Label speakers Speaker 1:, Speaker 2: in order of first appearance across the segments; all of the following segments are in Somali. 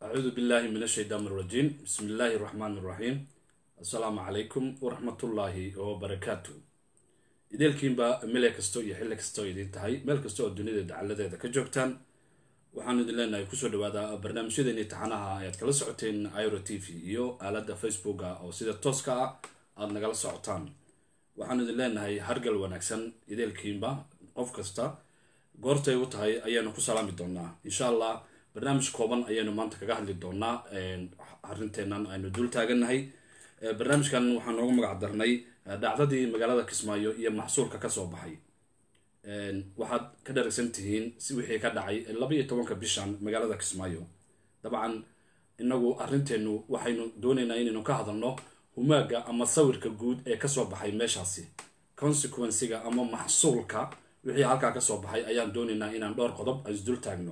Speaker 1: acuudu billahi min ashaytaan irajiim bismi illaahi raxmaan iraxiim assalaamu calaykum waraxmatullaahi wabarakaatu ideelkiinba mele kasto iyo xilli kastoo idiin tahay meel kasta oo dunida dacaladeeda ka joogtaan waxaanu idin leenahay kusoo dhawaada barnaamijyadeeni taxanaha ayaad kala socoteen iro t v iyo aaladda facebooka oo sida tooska ah aada nagala socotaan waxaanu idin leenahay hargal wanaagsan ideelkiinba qof kasta goortay u tahay ayaanu ku salaami doonaa insha allah barnaamij kooban ayaynu maanta kaga hadli doonaa arinteenan aynu dul taagannahay barnaamijkan waxaan noogu magac darnay dhacdadii magaalada kismaayo iyo maxsuulka kasoo baxay waxaad ka dharagsan tihiin si wixii ka dhacay laba iyo tobanka bishan magaalada kismaayo dabcan inagu arrinteenu waxaynu doonaynaa inaynu ka hadalno humaaga ama sawirka guud ee kasoo baxay meeshaasi consequenciga ama maxsuulka wixii halkaa kasoo baxay ayaan doonaynaa inaan dhowr qodob isdul taagno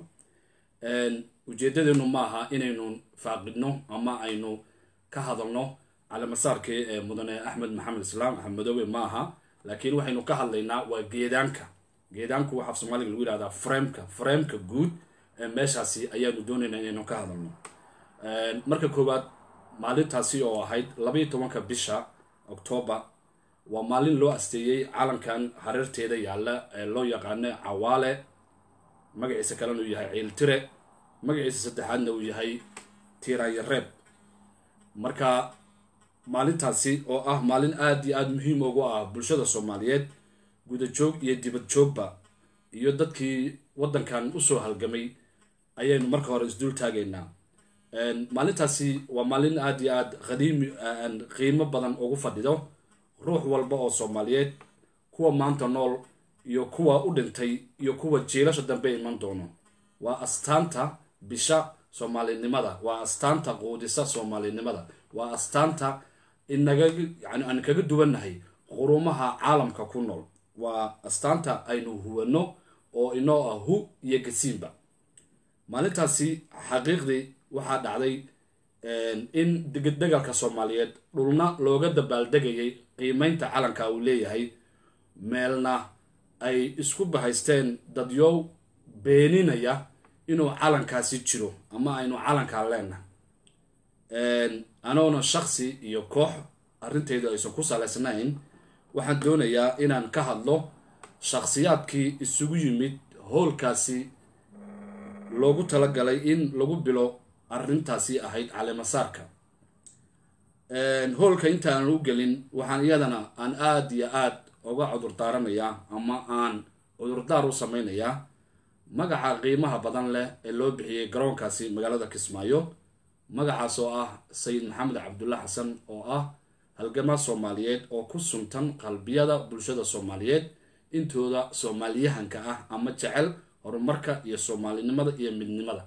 Speaker 1: ujeedadeenu maaha inaynu faaqidno ama aynu ka hadalno calamasaarkii ee mudane axmed maxamed islaam axmed madoobe ma aha laakiin waxaynu ka hadlaynaa waa geedaanka geedaanku waxaa soomaaliga lagu yihahdaa frameka frameka guud ee meeshaasi ayaanu doonaynaa inaynu ka hadalno marka koowaad maalintaasi oo ahayd labaiyo tobanka bisha octoobar waa maalin loo asteeyey calankan hareerteeda yaalla ee loo yaqaano cawaale magaciisa kalena uu yahay ciiltire magaciisa saddexaadna uu yahay tiirayareeb marka maalintaasi oo ah maalin aada iyo aada muhiim ugu ah bulshada soomaaliyeed gudajoog iyo dibad joogba iyo dadkii waddankan usoo halgamay ayaynu marka hore isdul taagaynaa maalintaasi waa maalin aada iyo aada qadiimi qiimo badan ugu fadhido ruux walba oo soomaaliyeed kuwa maanta nool iyo kuwa u dhintay iyo kuwa jiilasha dambe iman doono waa astaanta bisha soomaalinimada waa astaanta quudisa soomaalinimada waa astaanta inaga yani aan kaga duwannahay qurumaha caalamka ku nool waa astaanta aynu huwano oo inoo ah hu iyo gasiinba maalintaasi xaqiiqdii waxaa dhacday in degdegaalka soomaaliyeed dhulna looga dabaaldegayay qiimeynta calanka uu leeyahay meelna ay isku bahaysteen dadyow beeninaya inuu calankaasi jiro ama aynu calankaa leenahay anoona shaksi iyo koox arrintaydu aysan ku salaysnayn waxaan doonayaa inaan ka hadlo shakhsiyaadkii isugu yimid howlkaasi loogu talagalay in lagu bilo arrintaasi ahayd caleemasaarka howlka intaan u gelin waxaan iyadana aan aada iyo aada uga cudurdaaranayaa ama aan cudurdaar u sameynayaa magaca qiimaha badan leh ee loo bixiyey garoonkaasi magaalada kismaayo magacaas oo ah sayid maxamed cabdulla xasan oo ah halgamaa soomaaliyeed oo ku suntan qalbiyada bulshada soomaaliyeed intooda soomaaliyahanka ah ama jecel horumarka iyo soomaalinimada iyo midnimada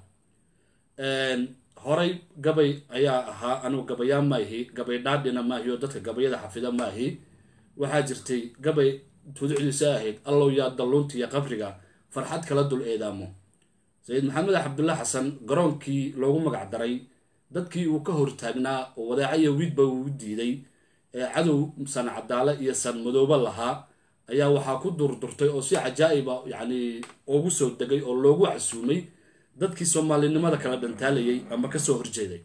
Speaker 1: horay gabay ayaa ahaa anugu gabayaa maahi gabay dhaadhina maahi oo dadka gabayada xafida maahi waxaa jirtay gabay tuducdiisa ahayd allow yaa dalluunta iyo qabriga farxad kala dul eedaamo sayid maxamed cabdulla xasan garoonkii loogu magac daray dadkii uu ka hortaagnaa oo wadaaca iyo wiidba uu diiday ee cadow san cadaale iyo san madoobe lahaa ayaa waxaa ku durdurtay oo si cajaa-iba yacni ugu soo degay oo loogu casuumay dadkii soomaalinimada kala dhantaalayay ama kasoo horjeeday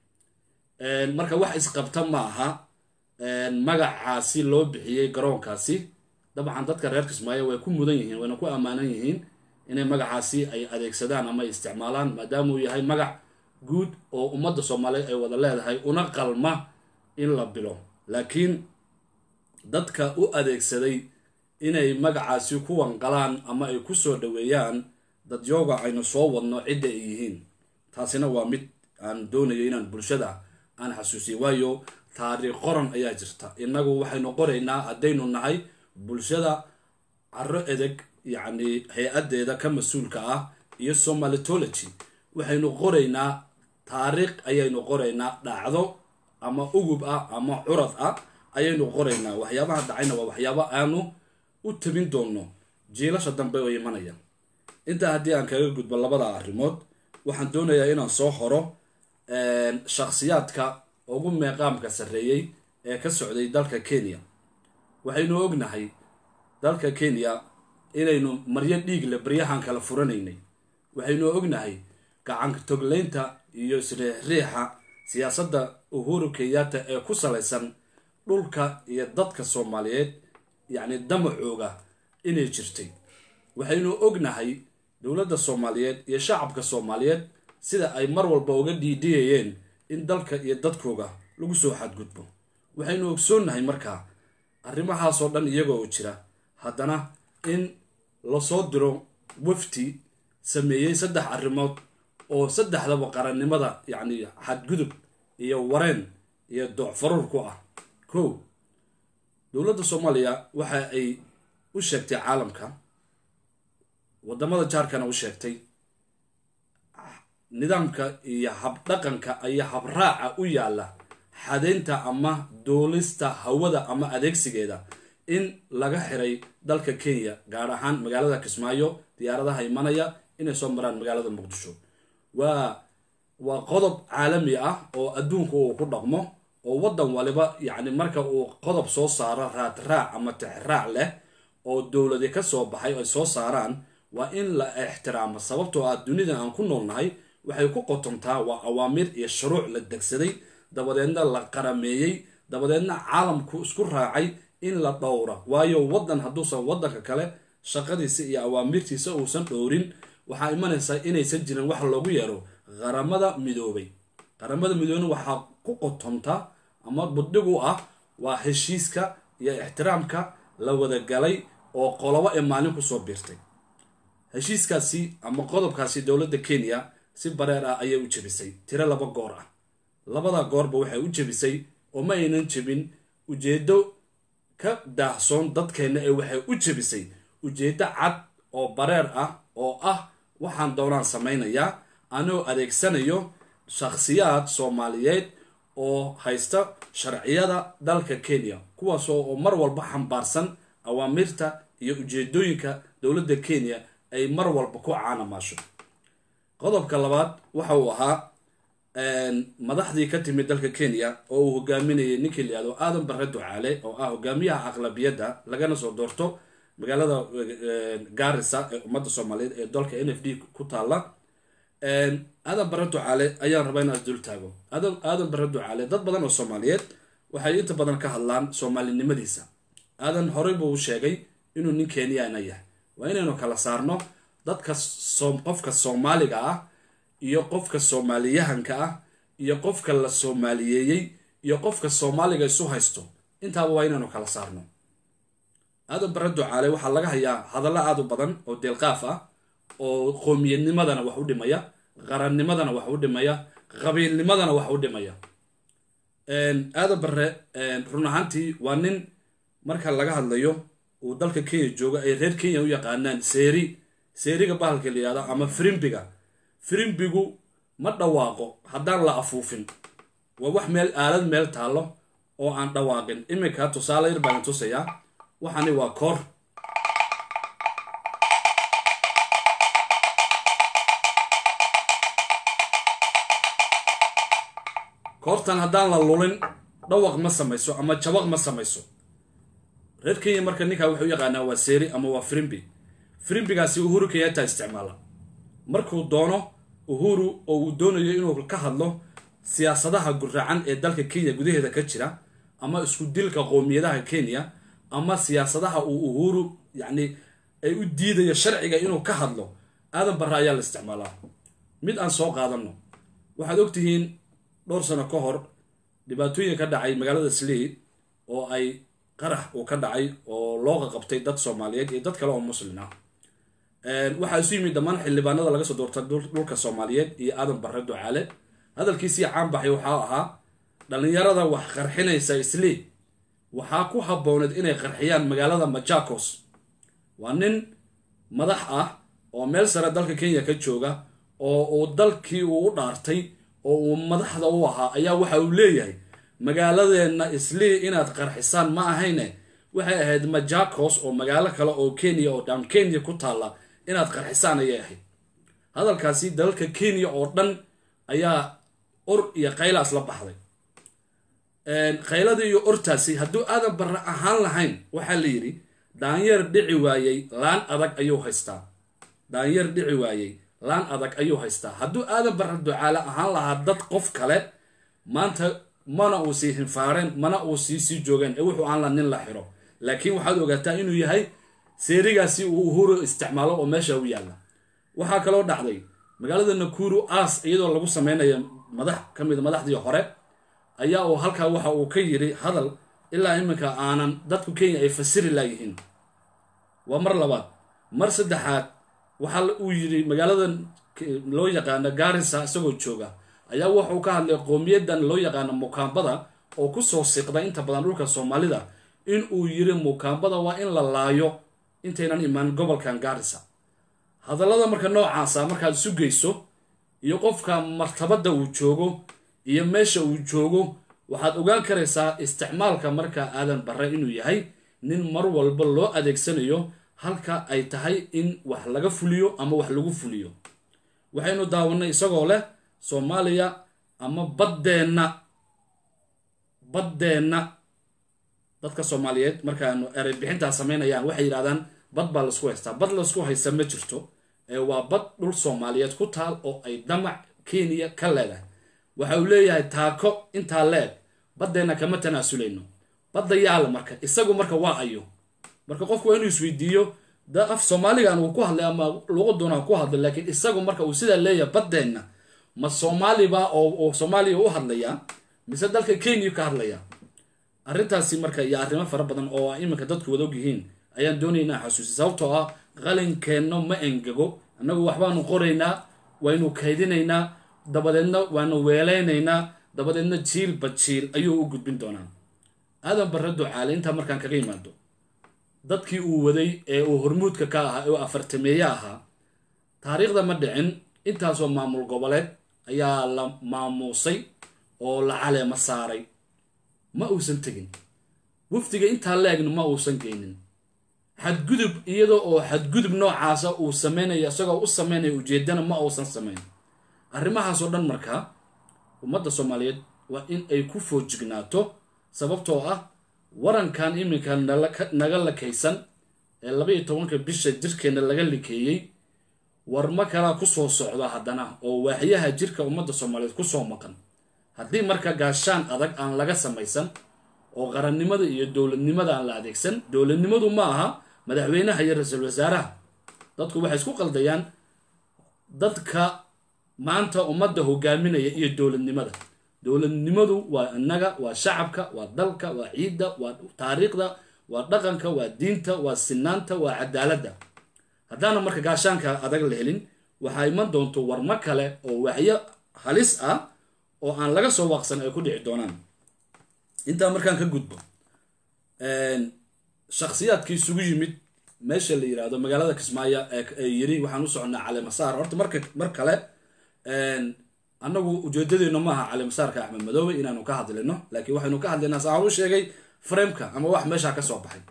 Speaker 1: marka wax isqabta ma aha magacaasi loo bixiyey garoonkaasi dabcan dadka reer kismaayo way ku mudan yihiin wayna ku ammaanan yihiin inay magacaasi ay adeegsadaan ama isticmaalaan maadaama uu yahay magac guud oo ummadda soomaaliyeed ay wada leedahay una qalma in la bilo laakiin dadka u adeegsaday inay magacaasi ku wanqalaan ama ay ku soo dhaweeyaan dadyooga aynu soo wadno cidda ay yihiin taasina waa mid aan doonayo inaan bulshada aan xasuusiyo waayo taariikh qoran ayaa jirta innagu waxaynu qoraynaa haddaynu nahay bulshada caro edeg yacni hay-addeeda ka mas-uulka ah iyo somalitology waxaynu qoraynaa taariikh ayaynu qoraynaa dhacdo ama ugub ah ama curad ah ayaynu qoraynaa waxyaabaha dhacayna waa waxyaabo aanu u tabin doonno jiilasha dambe oo imanaya intaa haddii aan kaga gudbo labada arrimood waxaan doonayaa inaan soo horo shakhsiyaadka ugu meeqaamka sarreeyey ee ka socday dalka kenya waxaynu ognahay dalka kenya inaynu maryo dhiigle baryahan kala furanaynay waxaynu ognahay gacanka togleynta iyo isriixriixa siyaasadda uhuru kenyatta ee ku salaysan dhulka iyo dadka soomaaliyeed yacni damacooga inay jirtay waxaynu ognahay dowladda soomaaliyeed iyo shacabka soomaaliyeed sida ay mar walba uga dhiidhiyayeen in dalka iyo dadkooga lagu soo xadgudbo waxaynu ogsoonnahay markaa arrimahaasoo dhan iyagoo oo jira haddana in lasoo diro wafti sameeyey saddex arrimood oo saddexdaba qarannimada yacni xadgudub iyo wareen iyo doocfaruur ku ah kow dowladda soomaaliya waxa ay u sheegtay caalamka waddamada jaarkana u sheegtay nidaamka iyo habdhaqanka iyo habraaca u yaalla xadeynta ama duulista hawada ama adeegsigeeda in laga xiray dalka kenya gaar ahaan magaalada kismaayo diyaaradaha imanaya inay soo maraan magaalada muqdisho waa waa qodob caalami ah oo adduunka uu ku dhaqmo oo waddan waliba yacni marka uu qodob soo saaro raadraac ama tixraac leh oo dowladi ka soo baxay ay soo saaraan waa in la ixtiraamo sababtoo ah dunida aan ku noolnahay waxay ku qotontaa waa awaamiir iyo shuruuc la degsaday dabadeedna la qarameeyey dabadeedna caalamku isku raacay in la dhowra waayo waddan hadduusan waddanka kale shaqadiisa iyo awaamirtiisa uusan dhowrin waxaa imanaysaa inaysan jirin wax loogu yeero qaramada midoobay qaramada midoobeyna waxaa ku qotonta ama budhig u ah waa heshiiska iyo ixtiraamka la wadagalay oo qolobo ee maalin kusoo biirtay heshiiskaasi ama qodobkaasi dowladda kenya si bareer ah ayay u jebisay tiro laba goor ah labada goorba waxay u jebisay oo ma aynan jebin ujeedo ka daahsoon dadkeenna ee waxay u jebisay ujeedo cad oo bareer ah oo ah waxaan doonaan samaynayaa anoo adeegsanayo shakhsiyaad soomaaliyeed oo haysta sharciyada dalka kenya kuwaasoo oo mar walba xambaarsan awaamirta iyo ujeedooyinka dowladda kenya ay mar walba ku caanamaasho qodobka labaad waxa uu ahaa madaxdii ka timid dalka kenya oo uu hogaaminayay ninkii la yihahdo aadan barre ducaale oo ah hogaamiyaha aqlabiyadda lagana soo doorto magaalada gaarisa ee ummadda soomaaliyeed ee dalka n f d ku taalla aadan barre ducaale ayaan rabaa inaan isdul taago aadan barre ducaale dad badan oo soomaaliyeed waxay inta badan ka hadlaan soomaalinimadiisa aadan horey buu sheegay inuu nin kenyana yahay waa inaynu kala saarno dadka qofka soomaaliga ah iyo qofka soomaaliyahanka ah iyo qofka la soomaaliyeeyey iyo qofka soomaaliga isu haysto intaaba waa inaynu kala saarno aadan barre ducaale waxaa laga hayaa hadallo aad u badan oo deelqaaf ah oo qoomiyadnimadana wax u dhimaya qarannimadana wax u dhimaya qabiilnimadana wax u dhimaya aadan barre run ahaantii waa nin marka laga hadlayo uu dalka kenya jooga ay reer kenya u yaqaanaan seeri seeriga bahalka la yihahdo ama firimbiga firimbigu ma dhawaaqo haddaan la afuufin waa wax meel aalad meel taallo oo aan dhawaaqin iminka tusaale yar baan tusayaa waxani waa koor koortan haddaan la lulin dhawaq ma samayso ama jabaq ma samayso reer kenya marka ninkaa wuxuu u yaqaanaa waa seeri ama waa firimbi firimbigaasi uhuru kenyatta isticmaala markuu doono uhuru oo uu doonayo inuu ka hadlo siyaasadaha guraacan ee dalka kenya gudaheeda ka jira ama isku dilka qoomiyadaha kenya ama siyaasadaha uu uhuru yacni ay u diidayo sharciga inuu ka hadlo aadan barre ayaa la isticmaalaa mid aan soo qaadano waxaad ogtihiin dhowr sano ka hor dhibaatooyin ka dhacay magaalada sley oo ay qarax uu ka dhacay oo looqa qabtay dad soomaaliyeed iyo dad kale oo muslin ah waxaa isu yimid dhammaan xildhibaanada laga soo doorta dhulka soomaaliyeed iyo aadan barre ducaale hadalkiisii caan baxay waxaa ahaa dhallinyarada wax qarxinaysa isley waxaa ku habbooneed inay qarxiyaan magaalada majakos waa nin madax ah oo meel sare dalka kenya ka jooga oo uu dalkii uu u dhaartay oo uu madaxda u ahaa ayaa waxa uu leeyahay magaaladeenna islii inaad qarxisaan ma ahayne waxay ahayd majakos oo magaalo kale oo kenya oo dhan kenya ku taalla inaad qarxisaan ayay ahayd hadalkaasi dalalka kenya oo dhan ayaa or iyo qaylaas la baxday khayladii iyo ortaasi hadduu aadan barre ahaan lahayn waxaa la yidhi daanyeer dhici waayey laan adag ayuu haystaa daanyeer dhici waayey laan adag ayuu haystaa hadduu aadan barre ducaale ahaan lahaa dad qof kale maanta mana uu sii hinfaareen mana uu sii sii joogeen ee wuxuu aan la nin la xiro laakiin waxaad ogaataa inuu yahay seerigaasi uu uhuru isticmaalo oo meesha u yaalla waxaa kaloo dhacday magaalada nakuru aas iyadoo lagu sameynaya madax ka mid madaxdii hore ayaa uu halkaa waxa uu ka yiri hadal ilaa iminka aanan dadku kenya ay fasiri laayihiin waa mar labaad mar saddexaad waxaa uu yiri magaalada loo yaqaano gaarisa isagoo jooga ayaa wuxuu ka hadlay qowmiyadan loo yaqaano mukaambada oo kusoo siqda inta badan dhulka soomaalida in uu yiri mukaambada waa in la laayo intaynan imaan gobolkan gaarisa hadallada marka noocaasa markaad isu geyso iyo qofka martabadda uu joogo iyo meesha uu joogo waxaad ogaan karaysaa isticmaalka marka aadan barre inuu yahay nin mar walba loo adeegsanayo halka ay tahay in wax laga fuliyo ama wax lagu fuliyo waxaynu daawanay isagoo leh soomaaliya ama baddeenna baddeenna dadka soomaaliyeed markaanu erey bixintaa samaynayaan waxay yidhahdaan bad baa laisku haystaa bad laisku haysta ma jirto ee waa bad dhul soomaaliyeed ku taal oo ay damac kenya ka leedahay waxa uu leeyahay taako intaa leeg baddeenna kama tanaasuleyno badda yaala marka isagu marka waa ayo marka qofku waa inuu isweydiiyo da af soomaaligan uu ku hadlay ama luqaduna ku hadlay laakiin isagu marka uu sidaa leeyahay baddeenna ma soomaaliba oo soomaaliya u hadlayaa mise dalka kenya ka hadlaya arrintaasi marka iyo arrimo fara badan oo iminka dadku wada og yihiin ayaan doonaya inaan xasuusiy sababtoo ah qalinkeenno ma engego annagu waxbaanu qoraynaa waynu kaydinaynaa dabadeedna waanu weeleynaynaa dabadeedna jiilba jiil ayuu u gudbin doonaa aadan barre ducaale intaa markaan kaga imaado dadkii uu waday ee uu hormuudka ka ahaa ee uu afartameeye ahaa taariikhda ma dhicin intaasoo maamul goboleed ayaa la maamuusay oo la caleema saaray ma uusan tegin wafdiga intaa la-egna ma uusan geynin xadgudub iyadoo oo xadgudub noocaasa uu samaynayo isagoo u sameynaya ujeedana ma uusan samayn arrimahaasoo dhan markaa ummadda soomaaliyeed waa in ay ku foojignaato sababtoo ah warankan iminka naga lakaysan ee laba iyo tobanka bisha jirkeena laga likeeyey warma kalaa kusoo socda haddana oo waaxyaha jirka ummadda soomaaliyeed kusoo maqan haddii marka gaashaan adag aan laga samaysan oo qarannimada iyo dowladnimada aan la adeegsan dowladnimadu ma aha madaxweynaha iyo ra-iisul wasaaraha dadku waxay isku qaldayaan dadka maanta ummadda hogaaminaya iyo dowladnimada dowladnimadu waa innaga waa shacabka waa dalka waa ciidda waa taariikhda waa dhaqanka waa diinta waa sinaanta waa cadaaladda haddaana marka gaashaanka adag la helin waxaa iman doonto warmo kale oo waxyo halis ah oo aan laga soo waaqsan ay ku dhici doonaan intaa markaan ka gudbo shakhsiyaadkii isugu yimid meesha la yiraahdo magaalada kismaayo ee yiri waxaan u soconnaa caleemasaar horta marka mar kale annagu ujeedadeenu maaha caleemasaarka axmed madoobe inaanu ka hadlino laakiin waxaynu ka hadlaynaa saa u sheegay frameka ama wax meeshaa ka soo baxay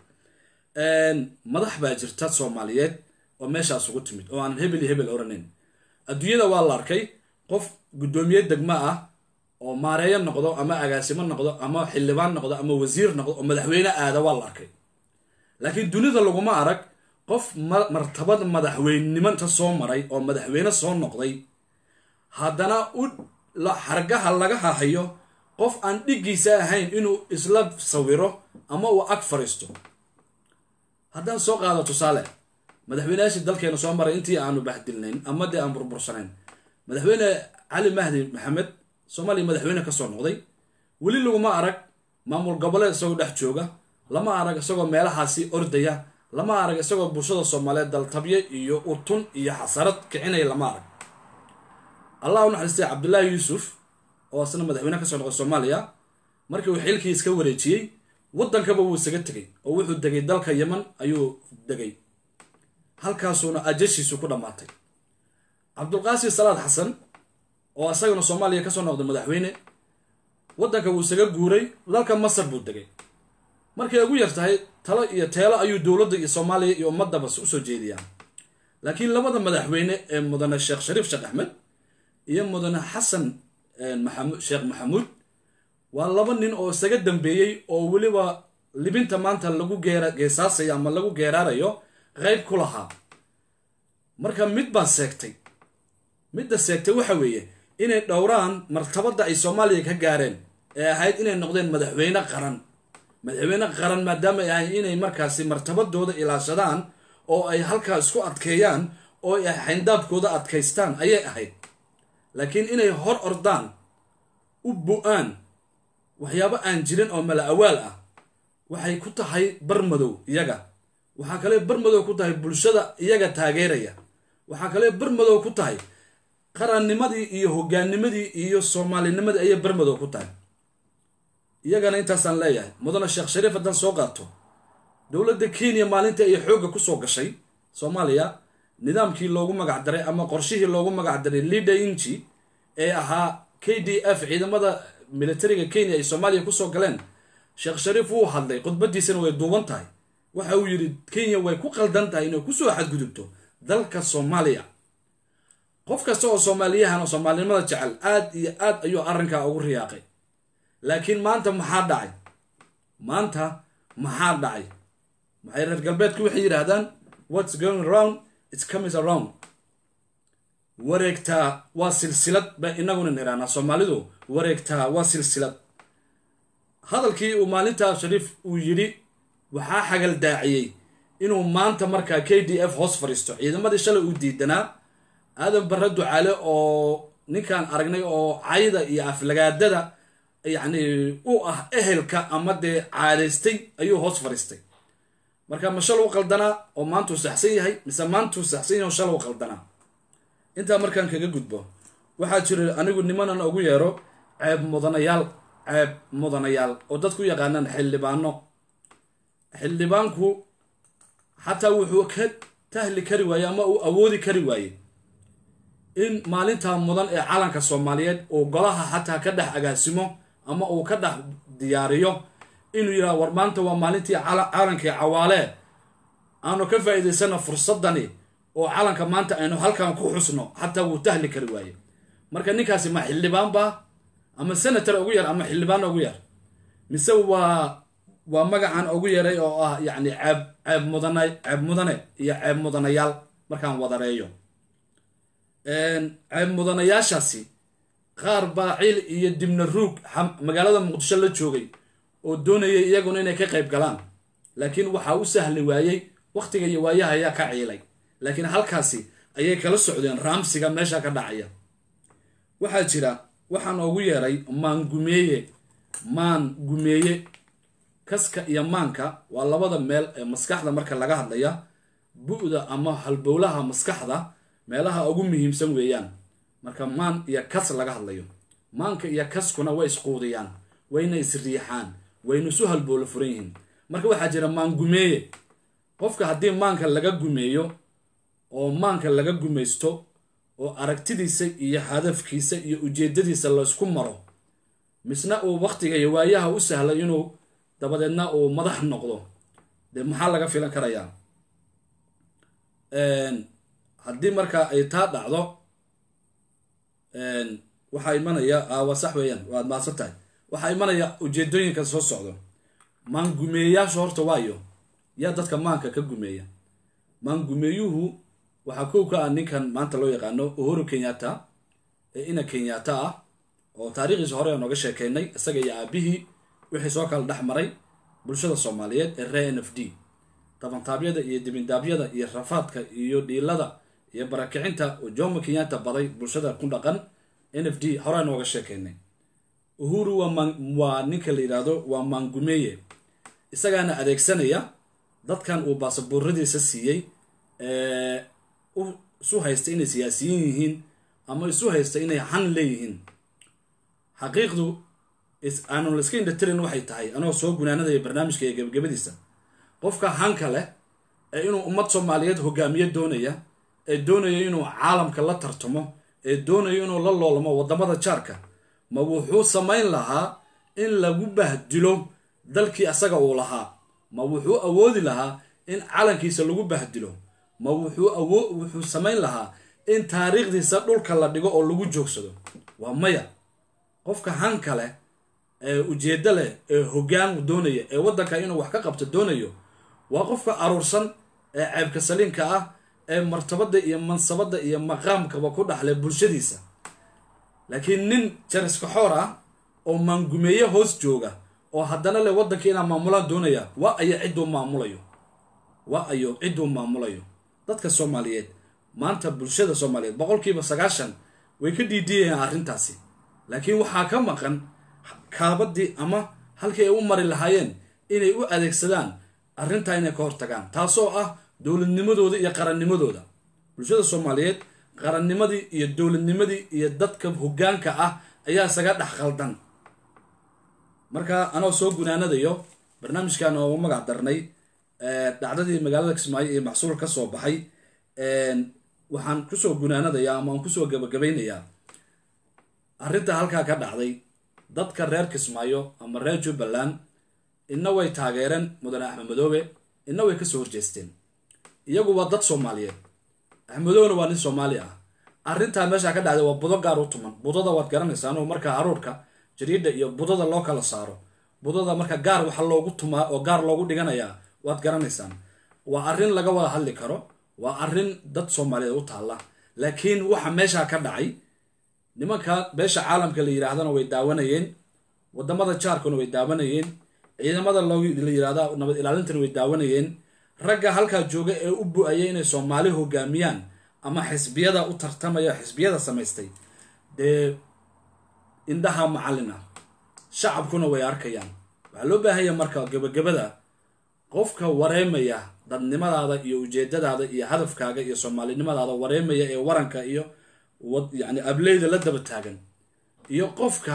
Speaker 1: madax baa jirta soomaaliyeed oo meeshaas ugu timid oo aanan hebel iyo hebel oranayn adduunyada waa la arkay qof guddoomiye degmo ah oo maareeyo noqdo ama agaasimo noqdo ama xildhibaan noqdo ama wasiir noqdo oo madaxweyne aada waa la arkay laakiin dunida laguma arag qof martabad madaxweynenimanta soo maray oo madaxweyne soo noqday haddana u xargaha laga hahayo qof aan dhiggiisa ahayn inuu isla sawiro ama uu ag fariisto haddaan soo qaado tusaale madaxweyneyaashii dalkeena soo maray intii aanu bahdilnayn ama dee aan burbursanayn madaxweyne cali mahdi maxamed soomaaliya madaxweyne kasoo noqday weli laguma arag maamul goboleed isagoo dhex jooga lama arag isagoo meelahaasi ordaya lama arag isagoo bulshada soomaaliyeed daltabye iyo utun iyo xasarad kicinaya lama arag allah u naxariistay cabdullaahi yuusuf oo isna madaxweyne kasoo noqday soomaaliya markii uu xilkii iska wareejiyey waddankaba wuu isaga tegay oo wuxuu degay dalka yeman ayuu degay halkaasuuna ajashiisu ku dhammaatay cabdulqaasi salaad xasan oo isagana soomaaliya kasoo noqday madaxweyne waddanka wuu isaga guuray dalka masar buu degay markay ugu yar tahay talo iyo teelo ayuu dowladda iyo soomaaliya iyo ummadaba usoo jeediyaa laakiin labada madaxweyne ee mudane sheekh shariif sheekh axmed iyo mudane xasan maxamud sheekh maxamuud waa laba nin oo isaga dambeeyey oo weliba libinta maanta lagu geera geesaasayo ama lagu geeraarayo qeyb ku lahaa marka mid baan seegtay midda seegtay waxa weeye inay dhowraan martabadda ay soomaaliya ka gaareen ee ahayd inay noqdeen madaxweyne qaran madaxweyne qaran maadaama ay ahayd inay markaasi martabadooda ilaashadaan oo ay halkaa isku adkeeyaan oo ay xayndaabkooda adkaystaan ayay ahayd laakiin inay hor ordaan u bu-aan waxyaabo aan jirin oo mala awaal ah waxay ku tahay barmadow iyaga waxaa kale barmadow ku tahay bulshada iyaga taageeraya waxaa kale barmadow ku tahay qarannimadii iyo hogaanimadii iyo soomaalinimadii ayay barmadow ku tahay iyagana intaasaan leeyahay mudane sheekh shariif haddaan soo qaato dowladda kenya maalintii ay xoogga kusoo gashay soomaaliya nidaamkii loogu magac daray ama qorshihii loogu magac daray leader inji ee ahaa k d f ciidamada militariga kenya ay soomaaliya kusoo galeen sheekh shariif wuu hadlay khudbadiisana way duuban tahay waxa uu yidhi kenya way ku qaldan tahay inay kusoo xadgudubto dalka soomaaliya qof kasta oo soomaaliyahan oo soomaalinimada jecel aad iyo aad ayuu arrinkaa ugu riyaaqay laakiin maanta maxaa dhacay maanta maxaa dhacay maxay reer galbeedku waxay yidhaahdaan what's going around it's coming around wareegtaa waa silsilad ba inaguna niraanaa soomaalidu wareegtaa waa silsilad hadalkii uu maalintaa shariif uu yidhi waxaa xagal daaciyey inuu maanta markaa k d f hoos fadhiisto ciidamadii shalay uu diidanaa aadan barre ducaale oo ninkaan aragnay oo cayda iyo aflagaadada yacni u ah ehelka ama dee caadaystay ayuu hoos fadhiistay marka ma shal u qaldanaa oo maantuu saxsan yahay mise maantuu saxsan yahay oo shal u qaldanaa intaa markaan kaga gudbo waxaa jira anigu nimanan ugu yeero ceeb mudanayaal ceeb mudanayaal oo dadku yaqaanaan xildhibaano xildhibaanku xataa wuxuu ka tahli kari waaye ama uu awoodi kari waaye in maalintaa mudan ee calanka soomaaliyeed uu golaha xataa ka dhex agaasimo ama uu ka dhex diyaariyo inuu yidhaha war maanta waa maalintii calankii cawaalee aanu ka faa'iidaysana fursadani oo calanka maanta aynu halkan ku xusno xataa wuu tahli kari waaye marka ninkaasi ma xildhibaan baa ama senator ugu yar ama xildhibaan ugu yar mise waa waa magacan ugu yaray oo ah yacni ceeb ceeb mudana ceeb mudane iyo ceeb mudanayaal markaan wadareeyo ceeb mudanayaashaasi qaar baa cil iyo dibna ruug magaalada muqdisho la joogay oo doonayay iyaguna inay ka qayb galaan laakiin waxaa u sahli waayey wakhtiga iyo waayaha ayaa ka ciilay laakiin halkaasi ayay kala socdeen raamsiga meesha ka dhacaya waxaa jira waxaan ugu yeeray maangumeeye maan gumeeye kaska iyo maanka waa labada meel ee maskaxda marka laga hadlaya bu-da ama halbowlaha maskaxda meelaha ugu muhiimsan weeyaan marka maan iyo kas laga hadlayo maanka iyo kaskuna way isquudiyaan wayna isriixaan wayna isu halbowlo furan yihiin marka waxaa jira maangumeeye qofka haddii maanka laga gumeeyo oo maanka laga gumaysto oo aragtidiisa iyo hadafkiisa iyo ujeedadiisa laysku maro misna uu wakhtiga iyo waayaha u sahla inuu dabadeedna uu madax noqdo dee maxaa laga filan karayaa haddii markaa ay taa dhacdo waxaa imanaya waa sax weeyaan waad maadsan tahay waxaa imanaya ujeedooyinka soo socdo maan gumeeyayaasha horta waayo yaa dadka maanka ka gumeeya maan gumeeyuhu waxaa kow ka ah ninkan maanta loo yaqaano uhuru kenyatta ee ina kenyatta ah oo taariikhdiisa hore aan oga sheekaynay isaga iyo aabihii wixii soo kala dhex maray bulshada soomaaliyeed ee ree n f d dabantaabyada iyo dibindaabyada iyo rafaadka iyo dhiilada iyo barakicinta oo jomo kenyatta baday bulshada ku dhaqan n f d hore aan oga sheekaynay uhuru waa ninka la yidhaahdo waa maangumeeye isagaana adeegsanaya dadkan uu baasabuuradiisa siiyey isu haysta inay siyaasiyiin yihiin ama isu haysta inay han leeyihiin xaqiiqdu aanu layska indhatirin waxay tahay anoo soo gunaanadaya barnaamijka iyo gebagabadiisa qofka hanka leh ee inuu ummad soomaaliyeed hogaamiye doonaya ee doonaya inuu caalamka la tartamo ee doonaya inuu la loolamo waddamada jaarka ma wuxuu samayn lahaa in lagu bahdilo dalkii asaga uu lahaa ma wuxuu awoodi lahaa in calankiisa lagu bahdilo ma wuxuu awo wuxuu samayn lahaa in taariikhdiisa dhulka la dhigo oo lagu joogsado waa maya qofka hanka leh ee ujeeddo leh ee hoggaan doonaya ee waddanka inuu wax ka qabto doonayo waa qofka aruursan ee ceebka saliinka ah ee martabada iyo mansabada iyo maqaamkaba ku dhaxlay bulshadiisa laakiin nin jariskaxoor ah oo maangumeeye hoos jooga oo haddana le waddanka inaa maamulaan doonaya waa ayo cidduu maamulayo waa ayo cidduu maamulayo dadka soomaaliyeed maanta bulshada soomaaliyeed boqolkiiba sagaashan way ka dhiidiyayaan arrintaasi laakiin waxaa ka maqan kaabadii ama halkii ay u mari lahaayeen inay u adeegsadaan arrintaa inay ka hortagaan taasoo ah dowladnimadooda iyo qarannimadooda bulshada soomaaliyeed qarannimadii iyo dowladnimadii iyo dadka hoggaanka ah ayaa isaga dhex qaldan marka anoo soo gunaanadayo barnaamijkan oo magac darnay dhacdadii magaalada kismaayo iyo macsuul ka soo baxay waxaan kusoo gunaanadayaa ama aan kusoo gabagabaynayaa arrinta halkaa ka dhacday dadka reer kismaayo ama reer jubbaland inna way taageereen mudane axmed madoobe inna way kasoo horjeesteen iyagu waa dad soomaaliyeed axmedoobena waa nin soomaali ah arrintaa meeshaa ka dhacday waa budo gaar u tuman budada waad garanaysaan oo marka haruurka jariidha iyo budada loo kala saaro budada marka gaar waxa loogu tumaa oo gaar loogu dhiganayaa waad garanaysaan waa arrin laga wada hadli karo waa arrin dad soomaaliyeed u taalla laakiin waxa meeshaa ka dhacay nimanka beesha caalamka la yidhaahdana way daawanayeen wadamada jaarkuna way daawanayeen ciidamada la yidhahda nabad ilaalintana way daawanayeen ragga halkaa jooga ee u bu-aya inay soomaali hogaamiyaan ama xisbiyada u tartamaya xisbiyada samaystay dee indhaha macallin ah shacabkuna way arkayaan waxaa loo baahanya marka gebagabada qofka wareemaya dadnimadaada iyo ujeedadaada iyo hadafkaaga iyo soomaalinimadaada wareemaya ee waranka iyo yani ableyda la daba taagan iyo qofka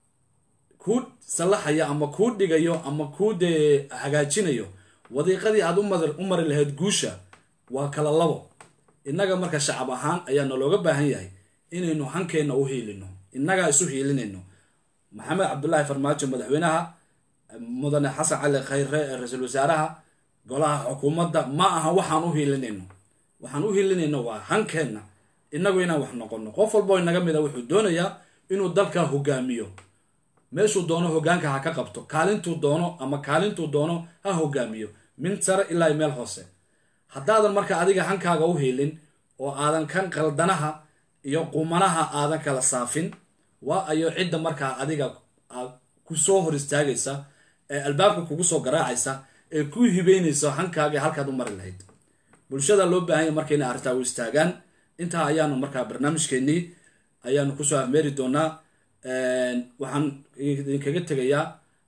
Speaker 1: kuu sallaxaya ama kuu dhigayo ama kuu dee hagaajinayo wadiiqadii aad u mari lahayd guusha waa kala labo innaga marka shacab ahaan ayaana looga baahan yahay inaynu hankeenna u hiilino innagaa isu hiilinayno maxamed cabdulaahi farmaajo madaxweynaha mudane xasan cali khayre ee ra-iisul wasaaraha golaha xukuumadda ma aha waxaan u hiilinayno waxaan u hiilinayno waa hankeenna innagu inaan wax noqono qof walboo inaga mida wuxuu doonayaa inuu dalka hogaamiyo meeshuu doono hogaanka ha ka qabto kaalintuu doono ama kaalintuu doono ha hogaamiyo min sare ilaa meel hoose haddaadan marka adiga hankaaga u hiilin oo aadan kan qaldanaha iyo qumanaha aadan kala saafin waa ayo cidda markaa adiga kusoo hor istaagaysa ee albaabka kugu soo garaacaysa ee ku hibeynaysa hankaaga halkaad u mari lahayd bulshada loo baahanya marka inay arrintaa u istaagaan intaa ayaanu markaa barnaamijkeennii ayaanu kusoo afmeeri doonaa waxaan idinkaga tegayaa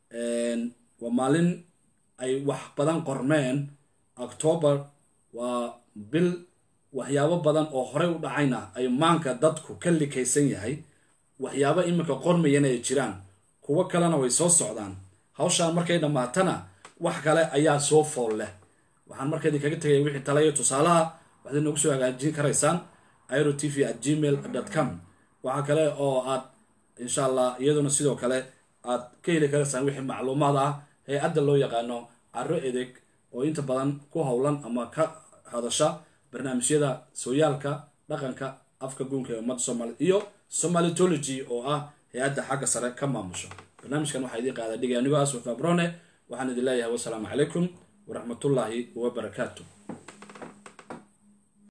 Speaker 1: waa maalin ay wax badan qormeen octoobar waa bil waxyaabo badan oo horey u dhacayna ay maanka dadku ka likaysan yahay waxyaabo iminka qormayana ay jiraan kuwo kalena way soo socdaan hawshaan markay dhammaatana wax kale ayaa soo fool leh waxaan marka idinkaga tegaya wixii talayo tusaalaha waxaad inoogu soo hagaajin karaysaan iro t v at gmail com waxaa kale oo aad insha allah iyaduna sidoo kale aad ka heli karaysaan wixii macluumaad ah hay-adda loo yaqaano caro edeg oo inta badan ku howlan ama ka hadasha barnaamijyada sooyaalka dhaqanka afka guunka ee ummadda soomaaliyed iyo somalitology oo ah hay-adda xagga sare ka maamusho barnaamijkan waxaa idiin qaada dhigay anigoo aswaf abrone waxaan idin leeyahay wasalaamu calaykum waraxmatullaahi wabarakaatu